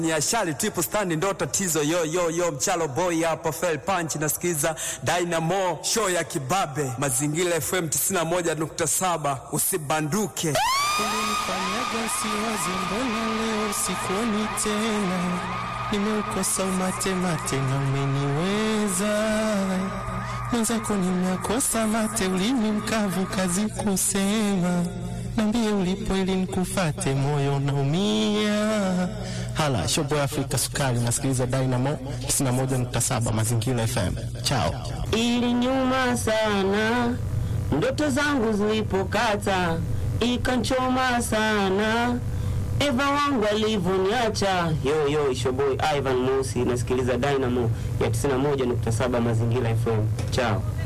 ni ashali triple stand ndo tatizo yo yo yo mchalo boy hapa fell punch nasikiza Dynamo show ya kibabe mazingira FM 91.7 usibanduke Ulinifanyaga siwazi, mbona leo sikuoni tena? Nimeukosa umate mate na umeniweza mwenzako, nimekosa mate, ulimi mkavu, kazi kusema. Nambie ulipo ili nikufate, moyo naumia. Hala shobo Afrika Sukari, nasikiliza Dynamo 91.7 Mazingira FM. Chao. Ili nyuma sana, ndoto zangu zilipokata, ikanchoma sana, Eva wangu alivyoniacha. Yo yo, ishoboy Ivan Musi, nasikiliza Dynamo ya 91.7 Mazingira FM. Chao.